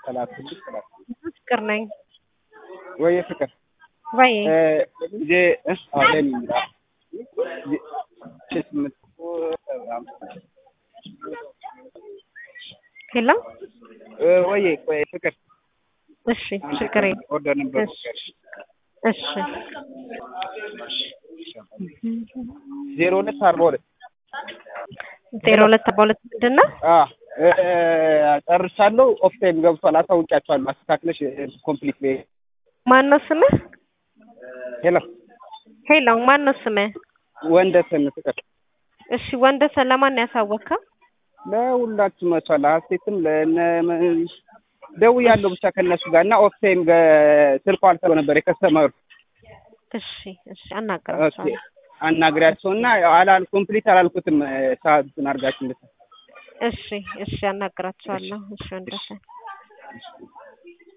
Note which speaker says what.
Speaker 1: ተላክልኝ ተላክ
Speaker 2: ፍቅር ነኝ
Speaker 1: ወይ ፍቅር
Speaker 2: ወይ
Speaker 1: ጊዜ አለን ይላል ስምንት
Speaker 2: ሄሎ
Speaker 1: ወይ ወይ ፍቅር
Speaker 2: እሺ ችግር የለም
Speaker 1: ኦርደር ነበር
Speaker 2: እሺ
Speaker 1: ዜሮ ሁለት አርባ ሁለት
Speaker 2: ዜሮ ሁለት አርባ ሁለት ምንድን ነው?
Speaker 1: ጨርሻለሁ። ኦፍ ታይም ገብቷል። አሳውቂያቸዋለሁ። አስተካክለሽ ኮምፕሊት ላይ
Speaker 2: ማን ነው ስምህ?
Speaker 1: ሄሎ
Speaker 2: ሄሎ ማን ነው ስምህ?
Speaker 1: ወንደሰን ፍቅር።
Speaker 2: እሺ ወንደሰን ለማን ነው ያሳወቅከው?
Speaker 1: ለሁላችሁ መቷል። ሀሴትም ለነ ደውያለሁ ብቻ ከእነሱ ጋር እና ኦፍ ታይም ስልኳ አልሰራ ነበር የከስተመሩ
Speaker 2: እሺ እሺ አናግራቸዋለሁ።
Speaker 1: አናግሪያቸው እና አላል ኮምፕሊት አላልኩትም ሰዓቱን አድርጋችሁ እንድታ
Speaker 2: እሺ እሺ አናግራቸዋለሁ። እሺ ወንደሰን